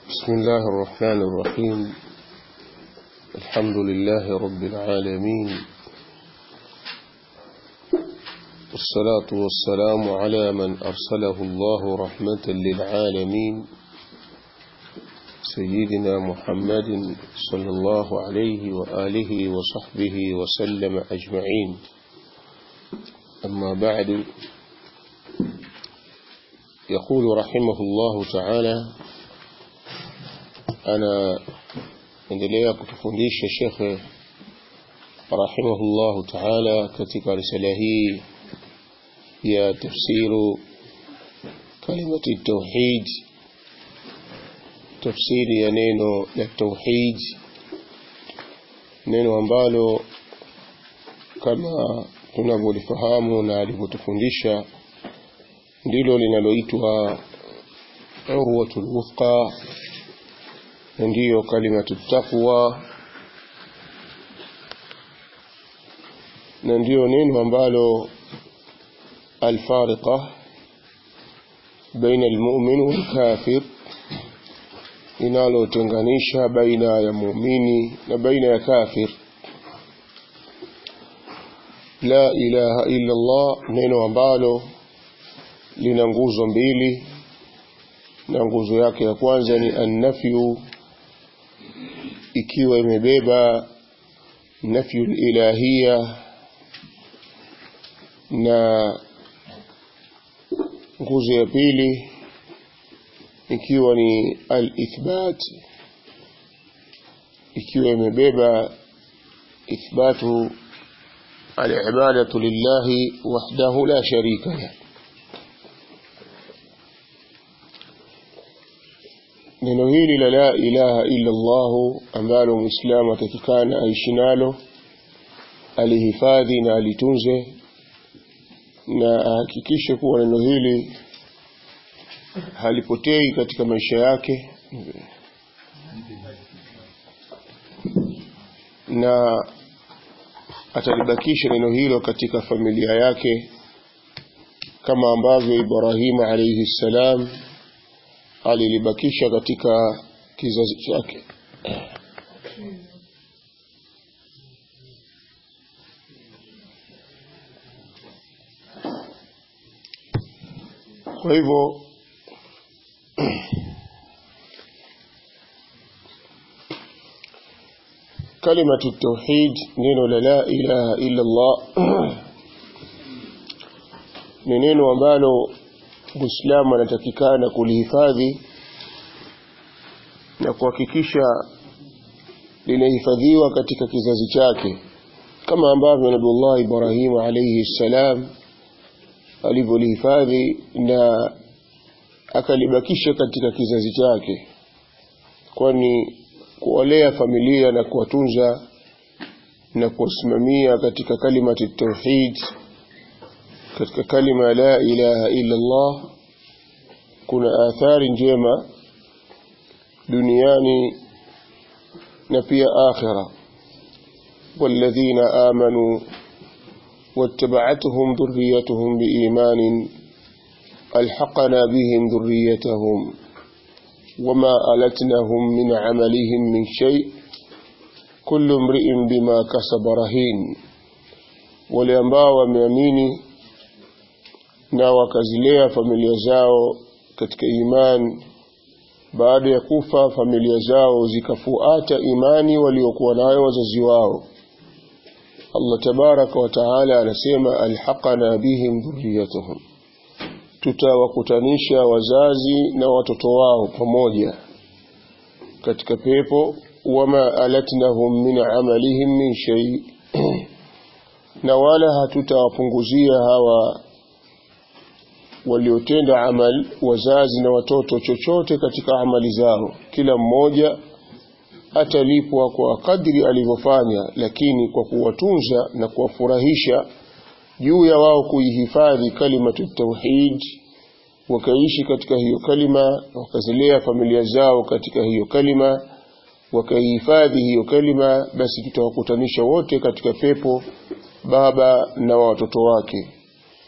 بسم الله الرحمن الرحيم الحمد لله رب العالمين والصلاة والسلام على من أرسله الله رحمة للعالمين سيدنا محمد صلى الله عليه وآله وصحبه وسلم أجمعين أما بعد يقول رحمه الله تعالى أنا endelea kutufundisha shekhe rahimahullahu taala katika risala hii ya tafsiru kalimati tauhid tafsiri ya neno la tauhid neno ambalo kama tunavyolifahamu na alivyotufundisha ndilo linaloitwa urwatul wuthqa ndiyo kalimatu taqwa na ndiyo neno ambalo alfariqa baina almu'min wal kafir linalotenganisha baina ya muumini na baina ya kafir la ilaha illa Allah neno ambalo lina nguzo mbili na nguzo yake ya kwanza ni annafyu ikiwa imebeba nafyu ilahia na nguzo ya pili ikiwa ni al-ithbat ikiwa imebeba ithbatu al-ibadatu lillahi wahdahu la sharika lahu neno hili la la ilaha illa Allah ambalo muislamu atakikana aishi nalo alihifadhi na alitunze na ahakikishe kuwa neno hili halipotei katika maisha yake na atalibakisha neno hilo katika familia yake kama ambavyo Ibrahim alayhi salam alilibakisha katika kizazi chake kwa hivyo kalimatu tauhid neno la la ilaha illa Allah ni neno ambalo Muislamu anatakikana kulihifadhi na kuhakikisha linahifadhiwa katika kizazi chake kama ambavyo Nabiullah Ibrahim alayhi salam alivyolihifadhi na akalibakisha katika kizazi chake kwani kuwalea familia na kuwatunza na kuwasimamia katika kalimati tauhid katika kalima la ilaha illa Allah kuna athari njema duniani na pia akhira والذين آمنوا واتبعتهم ذريتهم بإيمان ألحقنا بهم ذريتهم وما ألتنهم من عملهم من شيء كل امرئ بما كسب رهين ولأنباء ومياميني na wakazilea familia zao katika imani baada ya kufa familia zao zikafuata imani waliokuwa nayo wazazi wao Allah tabaraka wa taala anasema alhaqana bihim dhurriyatuhum tutawakutanisha wazazi na watoto wao pamoja katika pepo wama alatnahum min amalihim min shay na wala hatutawapunguzia hawa waliotenda amal wazazi na watoto chochote katika amali zao kila mmoja atalipwa kwa kadri alivyofanya lakini kwa kuwatunza na kuwafurahisha juu ya wao kuihifadhi kalimatu tauhid wakaishi katika hiyo kalima wakazilea familia zao katika hiyo kalima wakaihifadhi hiyo kalima basi tutawakutanisha wote katika pepo baba na watoto wake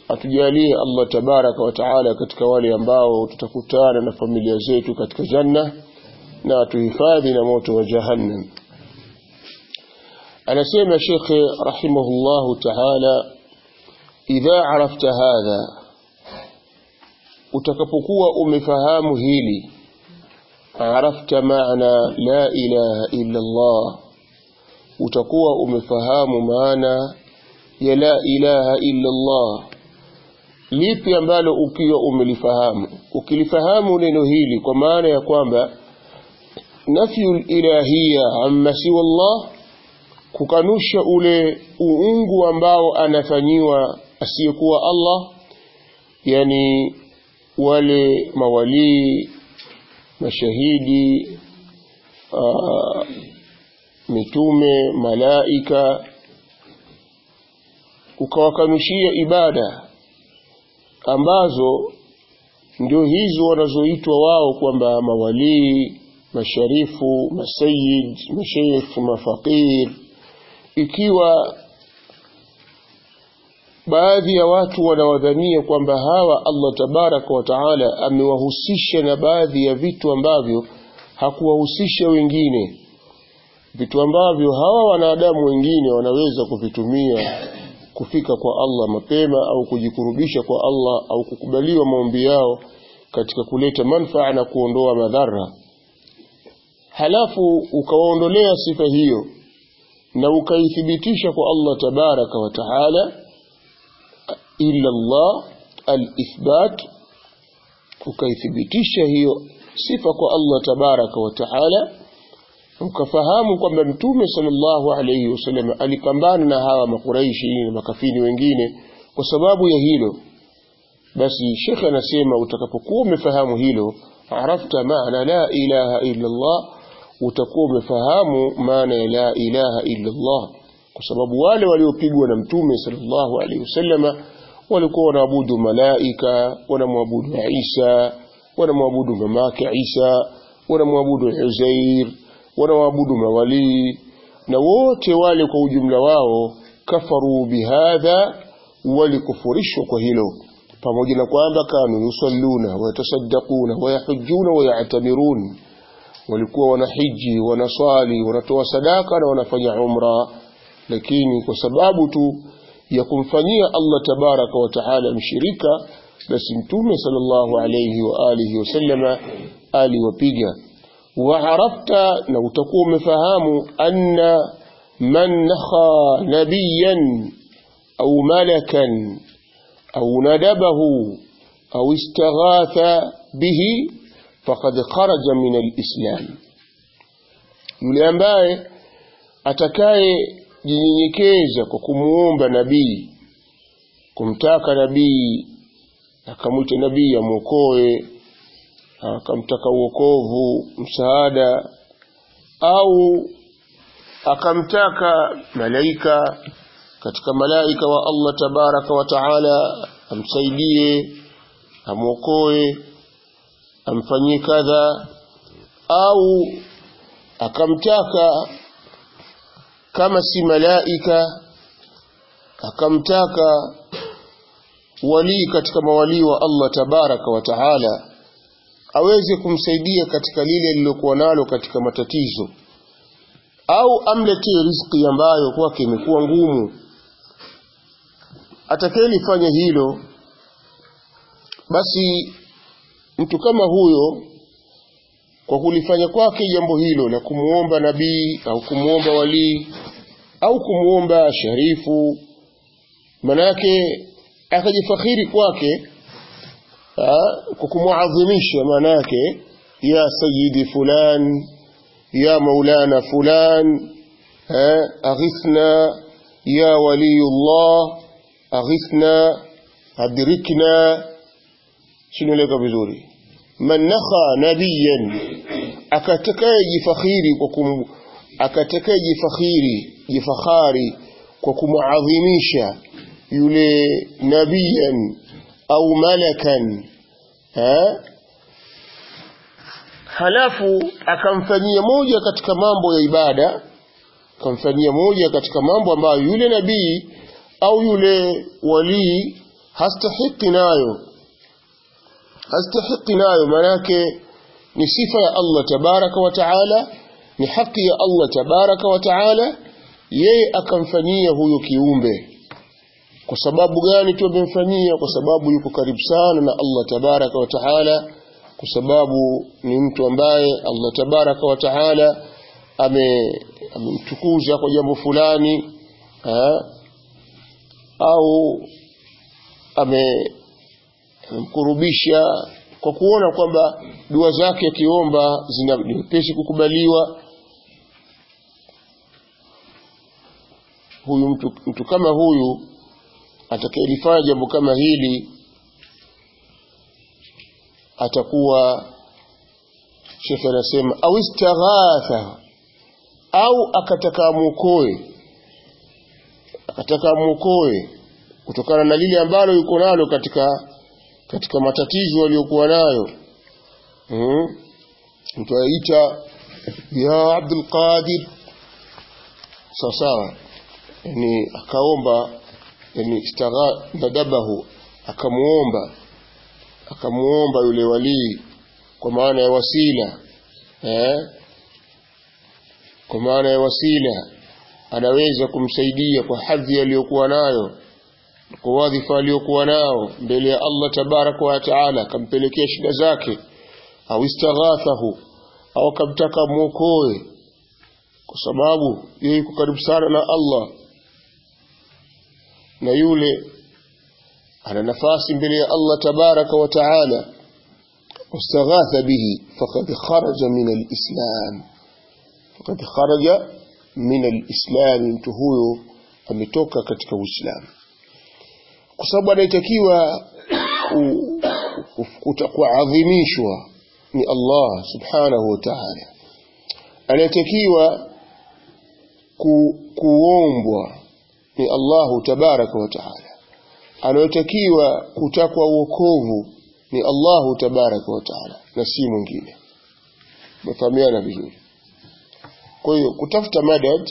atujalie Allah tabaraka wa taala katika wale ambao tutakutana na familia zetu katika janna na atuhifadhi na moto wa jahannam anasema shekhe rahimahullahu taala idha arafta hadha utakapokuwa umefahamu hili arafta maana la ilaha illa Allah utakuwa umefahamu maana ya la ilaha illa Allah lipi ambalo ukiwa umelifahamu ukilifahamu neno hili kwa maana ya kwamba nafyu ilahia amma siwa Allah kukanusha ule uungu ambao anafanyiwa asiyekuwa Allah yani wale mawalii mashahidi aa, mitume malaika ukawakanushia ibada ambazo ndio hizo wanazoitwa wao kwamba mawalii masharifu masayid masheikh mafaqir ikiwa baadhi ya watu wanawadhania kwamba hawa Allah tabaraka wa taala amewahusisha na baadhi ya vitu ambavyo hakuwahusisha wengine vitu ambavyo hawa wanadamu wengine wanaweza kuvitumia kufika kwa Allah mapema au kujikurubisha kwa Allah au kukubaliwa maombi yao katika kuleta manfaa na kuondoa madhara halafu ukawaondolea sifa hiyo na ukaithibitisha kwa Allah tabaraka wa taala illa Allah al-ithbat ukaithibitisha hiyo sifa kwa Allah tabaraka wa taala ukafahamu kwamba mtume sallallahu alayhi wasallam alipambana na hawa makuraishi na makafiri wengine kwa sababu ya hilo basi shekhe anasema utakapokuwa umefahamu hilo arafta maana la ilaha illa Allah utakuwa umefahamu maana ya la ilaha illa Allah kwa sababu wale waliopigwa na mtume sallallahu alaihi wasallama walikuwa wanaabudu malaika wanamwabudu Isa wanamwabudu mamake Isa wanamwabudu Uzair wanawaabudu mawalii na wote wale kwa ujumla wao kafaru bihadha walikufurishwa kwa hilo pamoja na kwamba kanu yusalluna wayatasaddaquna wayahujjuna wayatamirun walikuwa wanahiji wanaswali wanatoa sadaka na wanafanya umra lakini kwa sababu tu ya kumfanyia Allah tabaraka wa taala mshirika basi mtume sallallahu alayhi wa alihi wasallama aliwapiga وعرفت لو تقوم فهام أن من نخى نبيا أو ملكا أو ندبه أو استغاث به فقد خرج من الإسلام yule ambaye atakaye jinyenyekeza kwa kumuomba nabii kumtaka nabii akamwita nabii amwokoe akamtaka uokovu msaada au akamtaka malaika katika malaika wa Allah tabaraka wa taala amsaidie amwokoe amfanyie kadha au akamtaka kama si malaika akamtaka walii katika mawalii wa Allah tabaraka wa taala aweze kumsaidia katika lile lilokuwa nalo katika matatizo au amletee riziki ambayo kwake imekuwa ngumu atakayelifanya hilo basi mtu kama huyo kwa kulifanya kwake jambo hilo la kumuomba nabii au kumuomba walii au kumuomba sharifu manake akajifakhiri kwake kwa kumuadhimisha maana yake ya sayyidi fulan ya maulana fulan aghithna ya waliyullah aghithna adrikna shinoleka vizuri man nakha nabiyan akatakaye jifakhiri kwa kum akatakaye jifakhiri jifakhari kwa kumuadhimisha yule nabiyan au malakan ha? halafu akamfanyia moja katika mambo ya ibada akamfanyia moja katika mambo ambayo yule nabii au yule walii hastahiki nayo hastahiki nayo manake ni sifa ya Allah tabaraka wa taala ni haki ya Allah tabaraka wa taala yeye akamfanyia huyo kiumbe kwa sababu gani tu amemfanyia kwa sababu yuko karibu sana na Allah tabaraka wa taala kwa sababu ni mtu ambaye Allah tabaraka wa taala amemtukuza kwa jambo fulani ha? au amemkurubisha kwa kuona kwamba dua zake akiomba zina nyepesi kukubaliwa huyu mtu, mtu kama huyu atakayelifanya jambo kama hili atakuwa shekhe anasema au istaghatha au akataka muokoe akataka muokoe kutokana na lile ambalo yuko nalo katika katika matatizo aliyokuwa nayo hmm? mtu aita ya Abdul Qadir sawa sawa yani akaomba yani istaghatha akamuomba akamuomba yule walii kwa maana ya wasila eh? kwa maana ya wasila anaweza kumsaidia kwa hadhi aliyokuwa nayo kwa wadhifa aliyokuwa nao mbele ya Allah tabaraka wa taala akampelekea shida zake au istaghathahu au akamtaka mwokoe kwa sababu yeye yuko karibu sana na Allah na yule ana nafasi mbele ya Allah tabaraka wa taala واستغاث به فقد خرج من الإسلام فقد خرج من الإسلام mtu huyo ametoka katika Uislamu kwa sababu anayetakiwa kuadhimishwa ni Allah subhanahu wa ta'ala anayetakiwa ku, kuombwa ni Allahu tabaraka wa ta'ala anayotakiwa kutakwa uokovu ni Allahu tabaraka wa taala na si mwingine mefahamiana vizuri kwa hiyo kutafuta madad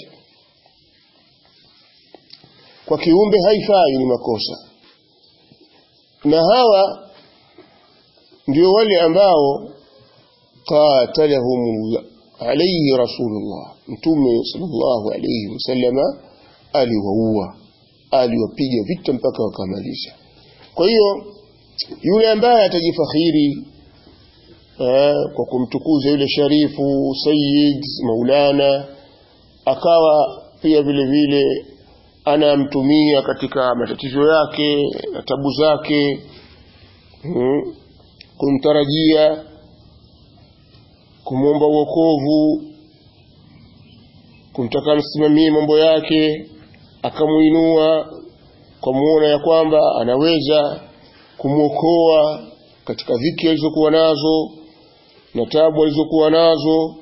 kwa kiumbe haifai ni makosa na hawa ndio wale ambao qatalahum alayhi rasulullah mtume sallallahu alayhi wasallama aliwaua aliwapiga vita mpaka wakamaliza kwa hiyo yule ambaye atajifakhiri eh, kwa kumtukuza yule sharifu sayyid maulana akawa pia vile vile anamtumia katika matatizo yake na tabu zake hmm, kumtarajia kumwomba uokovu kumtaka msimamie mambo yake akamuinua kwa muona ya kwamba anaweza kumwokoa katika dhiki alizokuwa nazo na tabu alizokuwa nazo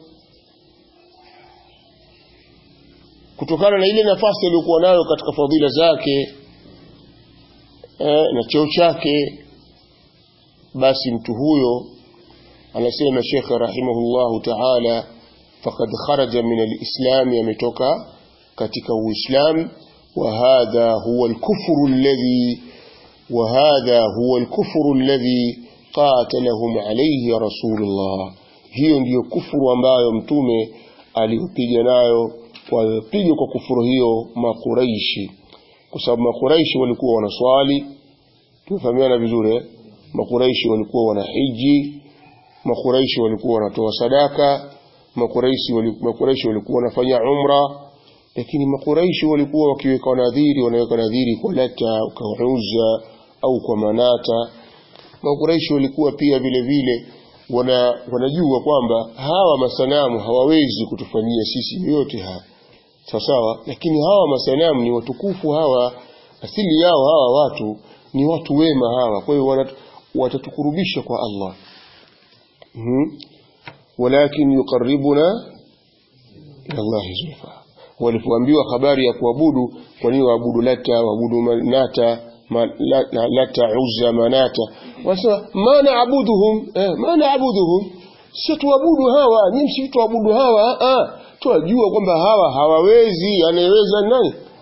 kutokana na ile nafasi aliyokuwa nayo katika fadhila zake eh, na cheo chake basi mtu huyo anasema Sheikh rahimahullahu ta'ala faqad kharaja min al-islam yametoka katika uislamu wa hadha huwa al-kufru alladhi وهذا هو الكفر الذي قاتلهم عليه رسول الله hiyo ndiyo kufuru ambayo mtume aliyopiga nayo walipiga kwa kufuru hiyo makuraishi kwa sababu makuraishi walikuwa wanaswali tumefahamiana vizuri eh? makuraishi walikuwa wanahiji makuraishi walikuwa wanatoa sadaka makuraishi walikuwa, makuraishi walikuwa wanafanya umra lakini makuraishi walikuwa wakiweka nadhiri wanaweka nadhiri kwa lata kwa uzza au kwa manata makuraishi walikuwa pia vile vile wana, wanajua kwamba hawa masanamu hawawezi kutufanyia sisi yote haya sawasawa lakini hawa masanamu ni watukufu hawa asili yao hawa watu ni watu wema hawa kwa hiyo watatukurubisha kwa Allah hmm? walakin yuqarribuna ila Allah zulfa walipoambiwa habari ya kuabudu kwa nini waabudu lata waabudu manata ma, la, lata uzza manata wanasema ma naabuduhum eh, ma naabuduhum sio tuabudu hawa nyinyi si tuabudu hawa ah tuajua kwamba hawa hawawezi anayeweza nani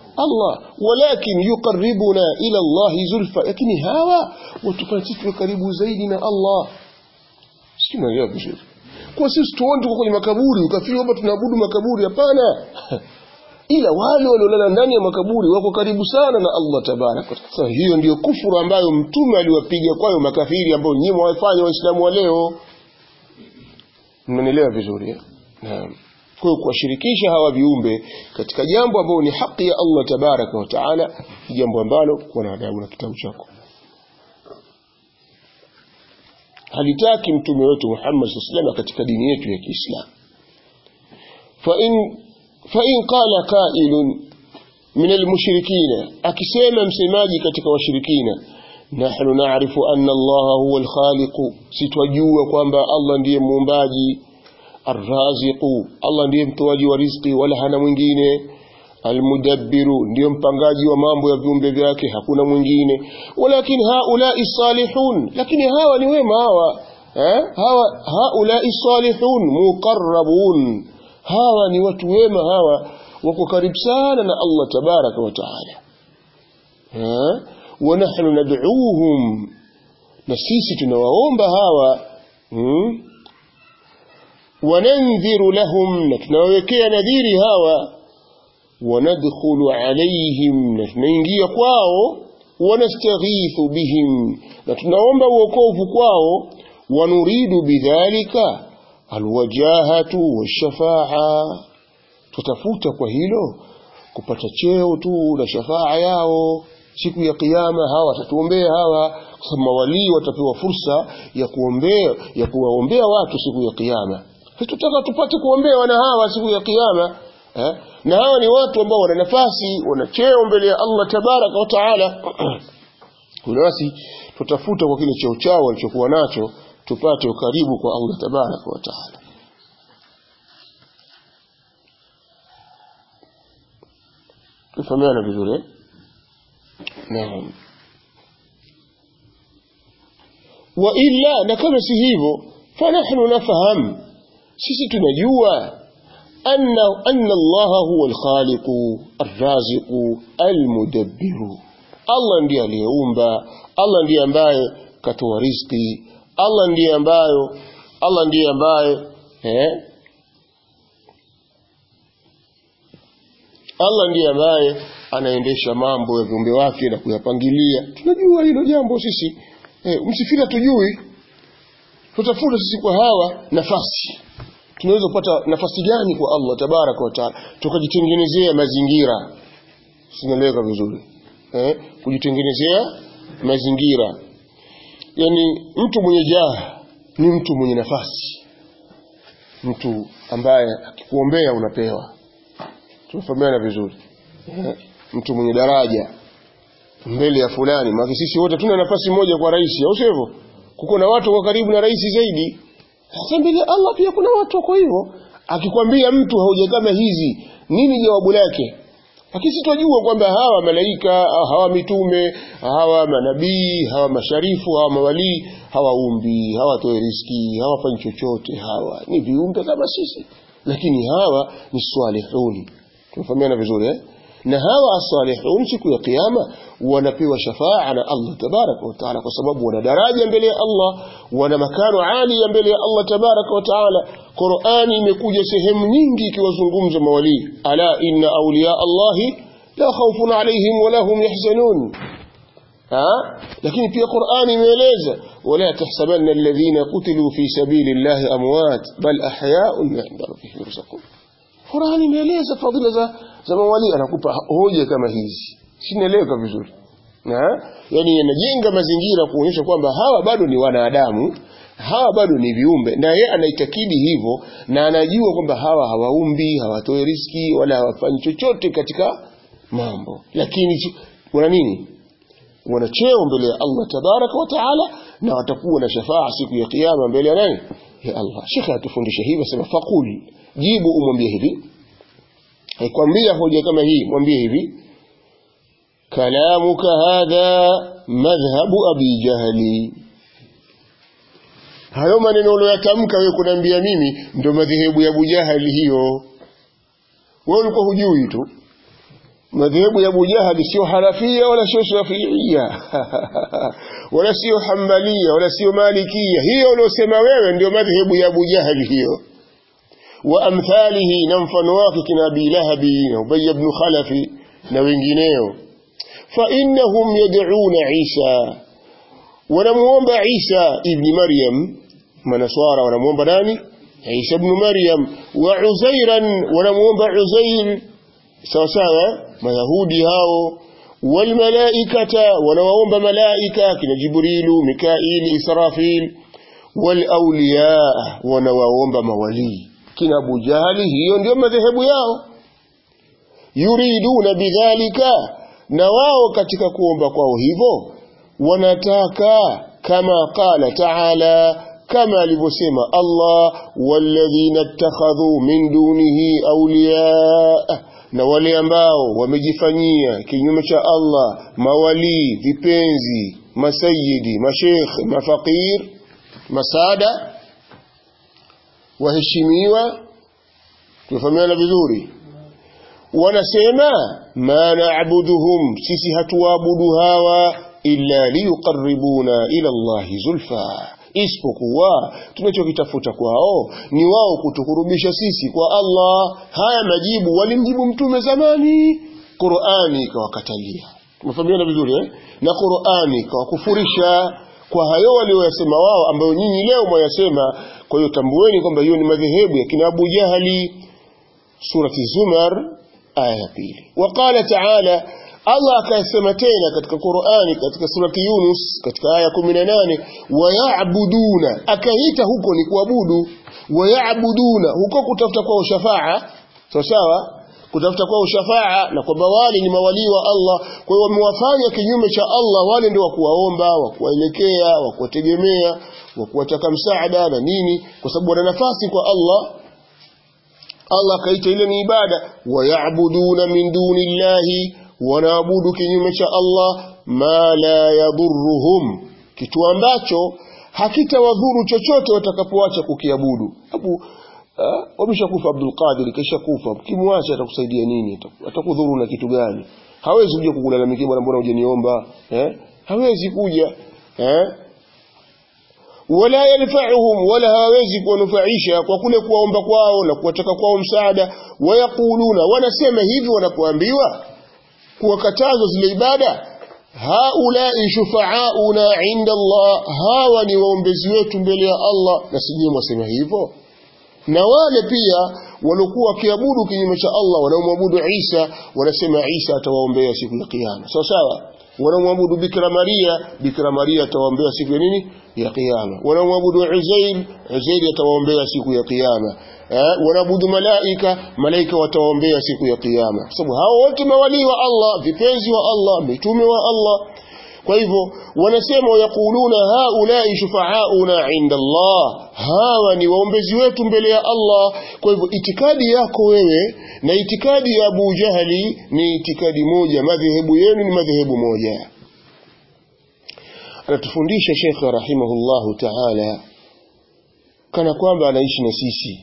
Allah walakin yuqarribuna ila Allah zulfa lakini hawa watufanya sisi tuwe karibu zaidi na Allah sisi tunaelewa vizuri kwa sisi tuone tuko kwenye makaburi ukafikiri kwamba tunaabudu makaburi hapana ila wale waliolala ndani ya makaburi wako karibu sana na Allah tabaraka sasa hiyo ndiyo kufuru ambayo mtume aliwapiga kwayo makafiri ambao nyinyi mwafanya waislamu wa leo mnanielewa vizuri eh? naam kwa hiyo kuwashirikisha hawa viumbe katika jambo ambalo ni haki ya Allah tabaraka wa taala ni jambo ambalo kuwa na adabu na kitabu chako halitaki mtume wetu Muhammad sallallahu katika dini yetu ya Kiislamu fa in fa in qala qailun min almushrikina akisema msemaji katika washirikina nahnu na'rifu anna Allah huwa alkhaliq sitwajua kwamba Allah ndiye muumbaji arraziqu Allah ndiye mtoaji wa riziki wala hana mwingine almudabbiru ndiyo mpangaji wa mambo ya viumbe vyake hakuna mwingine walakin haulai salihun lakini hawa ni wema hawa eh? hawa haulai salihun muqarrabun hawa ni watu wema hawa wako karibu sana na Allah tabaraka wa taala eh? wa nahnu nad'uuhum na sisi tunawaomba hawa hmm? wanandhiru lahum na tunawawekea nadhiri hawa wanadkhulu alaihim na tunaingia kwao wanastaghithu bihim na tunaomba uokovu kwao wanuridu bidhalika alwajahatu washafaa tutafuta kwa hilo kupata cheo tu na shafaa yao siku ya kiyama hawa watatuombea hawa kwa sababu mawalii watapewa fursa ya kuombea ya kuwaombea watu siku ya kiyama tutaka tupate kuombewa na hawa siku ya kiyama eh? na hawa ni watu ambao wana nafasi wana cheo mbele ya Allah tabaraka wa taala basi tutafuta kwa kile cheo chao walichokuwa nacho tupate ukaribu kwa Allah tabaraka wa taala tufahamiana vizuri eh? naam wa illa na kama si hivyo fanahnu nafahamu sisi tunajua anna anna Allah huwa al-khaliq ar-raziq al-mudabbiru Allah ndiye aliyeumba Allah ndiye ambaye katoa riziki Allah ndiye ambayo Allah ndiye ambaye eh Allah ndiye ambaye anaendesha mambo ya viumbe wake na kuyapangilia tunajua hilo jambo sisi eh, msifira tujui tutafuta sisi kwa hawa nafasi tunaweza kupata nafasi gani kwa Allah tabaraka wa taala tukajitengenezea mazingira sinaeleweka vizuri eh kujitengenezea mazingira yani mtu mwenye jaha ni mtu mwenye nafasi mtu ambaye akikuombea unapewa tunafahamiana vizuri eh, mtu mwenye daraja mbele ya fulani maana sisi wote tuna nafasi moja kwa rais au sivyo kuko na watu kwa karibu na rais zaidi sasa mbele Allah pia kuna watu wako hivyo akikwambia mtu hoja kama hizi nini jawabu lake lakini sitojua kwamba hawa malaika hawa mitume hawa manabii hawa masharifu hawa mawalii hawaumbi hawatoe riski hawafanyi chochote hawa ni viumbe kama sisi lakini hawa ni swalihuni tunafahamiana vizuri eh? na hawa asalihun siku ya kiyama wanapewa shafaa na Allah tabaraka wa taala kwa sababu wana daraja mbele ya Allah wana makano ali mbele ya Allah tabaraka wa taala Qur'ani imekuja sehemu nyingi ikiwazungumza mawali ala inna awliya Allah la khawfun alayhim wa lahum yahzanun ha lakini pia Qur'ani imeeleza wala tahsabanna alladhina qutilu fi sabilillahi amwat bal ahya'un 'inda rabbihim yurzaqun Qur'ani imeeleza fadhila za za mawali anakupa hoja kama hizi sinaeleweka vizuri na yani yanajenga mazingira kuonyesha kwamba hawa bado ni wanadamu hawa bado ni viumbe na yeye anaitakidi hivyo na anajua kwamba hawa hawaumbi hawatoi riski wala hawafanyi chochote katika mambo lakini wana nini wana cheo mbele ya Allah tabaraka wa taala na watakuwa na shafaa siku ya kiyama mbele ya nani ya Allah shekhe atufundisha hivi sema faqul jibu umwambie hivi aikwambia hoja kama hii mwambie hivi kalamuka hadha madhhabu abi jahli hayo maneno uliyotamka wewe kuniambia mimi ndio madhehebu ya Abu Jahali hiyo wewe ulikuwa hujui tu madhehebu ya Abu Jahali sio Hanafia wala sio Shafiia wala sio Hanbalia wala sio Malikia. Hiyo uliosema wewe ndio madhehebu ya Abu Jahali hiyo, wa amthalihi, na mfano wake kina Abi Lahabi na Ubay ibn Khalafi na wengineo. Fa innahum yad'una Isa, wanamuomba Isa ibn Maryam. Manaswara wanamuomba nani? Isa ibn Maryam. Wa Uzairan, wanamuomba Uzair sawa sawa mayahudi hao walmalaikata wanawaomba malaika kina jibrilu mikaili israfil walauliya wanawaomba mawalii kina abu jahali hiyo ndio madhehebu yao yuriduna bidhalika na wao katika kuomba kwao hivyo wanataka kama qala taala kama alivyosema Allah walladhina ittakhadhu min dunihi awliya na wale ambao wamejifanyia kinyume cha Allah mawalii vipenzi masayidi mashekh mafaqir masada waheshimiwa tumefahamiana vizuri wanasema ma na'buduhum sisi hatuwaabudu hawa illa liyuqarribuna ila Allahi zulfa isipokuwa tunachokitafuta kwao ni wao kutukurubisha sisi kwa Allah. Haya majibu walimjibu mtume zamani, Qur'ani ikawakatalia. Tumefahamiana vizuri eh? Na Qur'ani ikawakufurisha kwa hayo walioyasema wao, ambayo nyinyi leo mwayasema. Kwa hiyo tambueni kwamba hiyo ni madhehebu ya kina Abu Jahali. Surati Zumar aya ya pili. Waqala ta'ala Allah akasema tena katika Qur'ani katika surati Yunus katika aya 18 wayabuduna akaita huko ni kuabudu wayabuduna huko kutafuta kwao shafaa sawa sawa kutafuta kwao shafaa na kwamba wale ni mawalii wa Allah kwa hiyo wamewafanya kinyume cha Allah wale ndio wa kuwaomba wa kuwaelekea wa kuwategemea wa kuwataka msaada na nini kwa sababu wana nafasi kwa Allah Allah akaita ile ni ibada wayabuduna min dunillahi wanaabudu kinyume cha Allah ma la yadhurruhum, kitu ambacho hakitawadhuru chochote watakapoacha kukiabudu. Abu wameshakufa Abdul Qadir, kisha kufa, kimwacha atakusaidia nini? Atakudhuru na kitu gani? Hawezi kuja kukulalamikia, bwana, mbona hujaniomba eh? Hawezi kuja eh? wala yanfa'uhum, wala hawawezi kuwanufaisha kwa kule kuwaomba kwao na kuwataka kwao msaada. Wayaquluna, wanasema hivi wanapoambiwa kuwakataza zile ibada haulai shufaauna inda Allah, hawa ni waombezi wetu mbele ya Allah. Na sijui mwasema hivyo. Na wale pia waliokuwa wakiabudu kinyume cha Allah, wanaomwabudu Isa, wanasema Isa atawaombea siku ya Kiyama, sawa sawa. Wanaomwabudu Bikira Maria, Bikira Maria atawaombea siku ya nini? Ya Kiyama. Wanaomwabudu Uzair, Uzair atawaombea siku ya Kiyama eh, wanaabudu malaika, malaika watawaombea siku ya kiyama, kwa sababu hao wote mawalii wa Allah, vipenzi wa Allah, mitume wa Allah. Kwa hivyo wanasema wayakuluna haulai shufaauna inda Allah, hawa ni waombezi wetu mbele ya Allah. Kwa hivyo itikadi yako wewe na itikadi ya Abu Jahali ni itikadi moja, madhehebu yenu ni madhehebu moja. Anatufundisha Sheikh rahimahullahu taala kana kwamba anaishi na sisi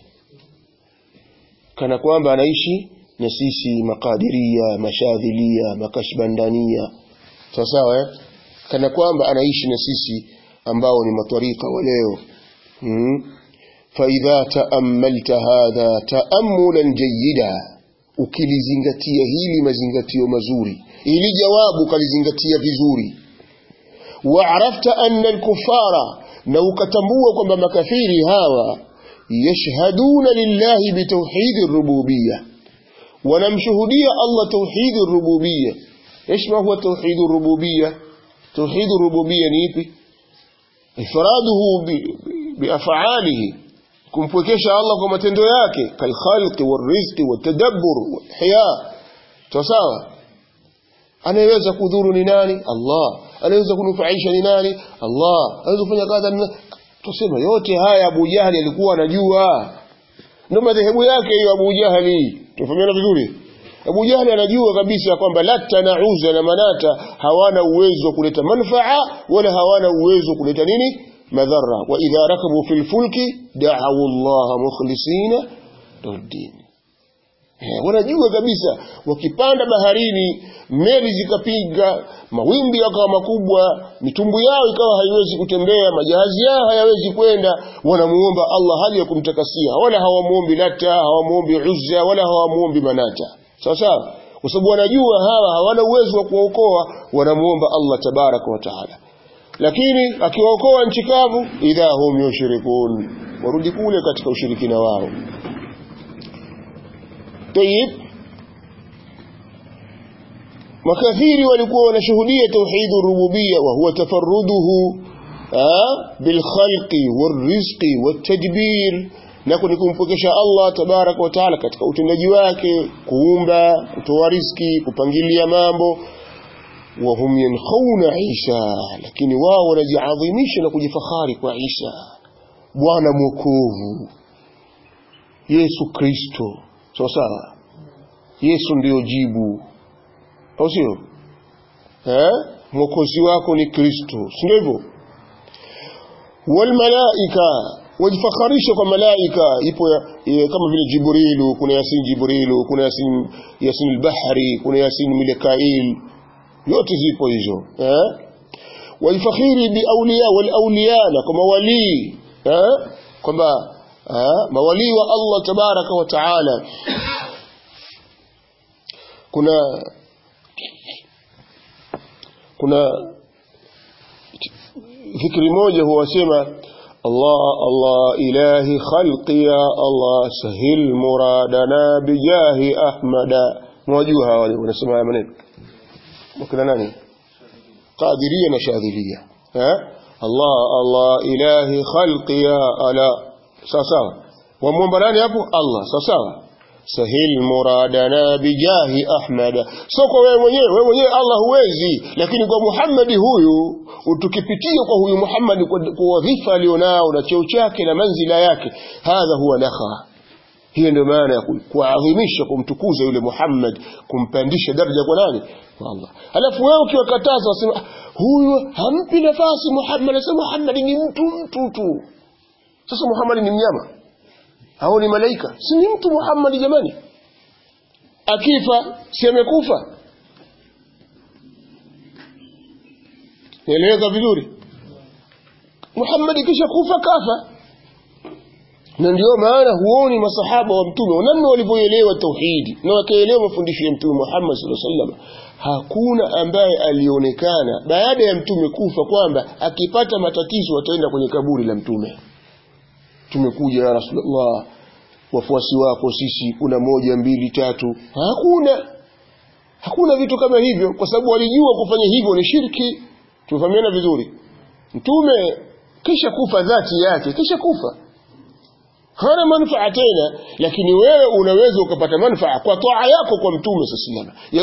kana kwamba anaishi na sisi makadiria mashadhilia makashbandania sawa sawa eh? kana kwamba anaishi na sisi ambao ni matwarika wa leo hmm? faidha taammalta hadha taamulan jayida ukilizingatia hili mazingatio mazuri ili jawabu ukalizingatia vizuri waarafta anna alkufara na ukatambua kwamba makafiri hawa yashhaduna lillahi bitauhidi rububiyya wanamshuhudia Allah tauhidi rububiyya ايش ما هو توحيد الربوبيه توحيد الربوبيه ni ipi ifraduhu biaf'alihi kumpwekesha Allah kwa matendo yake kalkhalqi warizqi watadabbur walihya sawa anayeweza kudhuru ni nani Allah anaweza kunufaisha ni nani Allah anaweza kufanya kadha tuseme yote haya Abu Jahali alikuwa anajua ndio madhehebu yake hiyo Abu Jahali tufahamiana vizuri Abu Jahli anajua kabisa kwamba Latta na Uzza na Manata hawana uwezo wa kuleta manfaa wala hawana uwezo wa kuleta nini madhara wa idha rakabu fil fulki da'u Allah mukhlisina din Eh, wanajua kabisa wakipanda baharini meli zikapiga mawimbi yakawa makubwa mitumbu yao ikawa haiwezi kutembea majahazi yao hayawezi kwenda wanamuomba Allah hali ya kumtakasia wala hawamuombi Lata hawamuombi Uzza wala hawamuombi Manata sawa sawa kwa sababu wanajua hawa hawana uwezo wa kuwaokoa wanamuomba Allah tabaraka wa taala lakini akiwaokoa nchi kavu idha hum yushrikun warudi kule katika ushirikina wao طيب makathiri walikuwa wanashuhudia tauhid rububiyya wa huwa tafarruduhu bilkhalqi warizqi watadbir na ni kumpokesha Allah tabaraka wa taala katika utendaji wake kuumba kutoa riski kupangilia mambo wa hum yankhawna Isa lakini wao wanajiadhimisha na kujifakhari kwa Isa bwana mwokovu Yesu Kristo sawa sawa Yesu ndiyo jibu au sio eh mwokozi wako ni Kristo si ndivyo wal malaika wajifakharisha kwa malaika ipo ya, ya, kama vile Jibrilu kuna Yasin Jibrilu kuna Yasin Yasin al-Bahri kuna Yasin Mikail yote zipo hizo eh walifakhiri bi awliya wal awliya na kama wali eh kwamba mawali wa Allah tabaraka wa taala kuna kuna fikri moja huwasema Allah Allah ilahi khalqi ya Allah sahil muradana bijahi ahmada mwajua hawa wanasema haya maneno wakina nani qadiria na shadhilia eh Allah Allah ilahi khalqi ya ala sawa sawa wamwomba nani hapo Allah sawa sawa sahil muradana bijahi ahmada sio kwa wewe mwenyewe wewe mwenyewe Allah huwezi lakini kwa Muhammad huyu tukipitia kwa huyu Muhammad kwa, kwa wadhifa alionao na cheo chake na manzila yake hadha huwa nakha hiyo ndio maana ya kuadhimisha kumtukuza yule Muhammad kumpandisha daraja kwa nani kwa Allah alafu wewe ukiwakataza wasema huyu hampi nafasi Muhammad anasema Muhammad ni mtu mtu tu sasa Muhammad ni mnyama au ni malaika si ni mtu Muhammad jamani akifa si amekufa nieleweka vizuri Muhammad kisha kufa kafa na ndio maana huoni masahaba wa mtume namna walivyoelewa tauhidi na wakaelewa mafundisho ya mtume Muhammad sallallahu alaihi wasallam hakuna ambaye alionekana baada ya mtume kufa kwamba akipata matatizo ataenda kwenye kaburi la mtume tumekuja ya Rasulullah wafuasi wako sisi kuna moja mbili tatu hakuna hakuna vitu kama hivyo kwa sababu walijua kufanya hivyo ni shirki tumefahamiana vizuri mtume kisha kufa dhati yake kisha kufa hana manufaa tena lakini wewe unaweza ukapata manufaa kwa toa yako kwa mtume sallallahu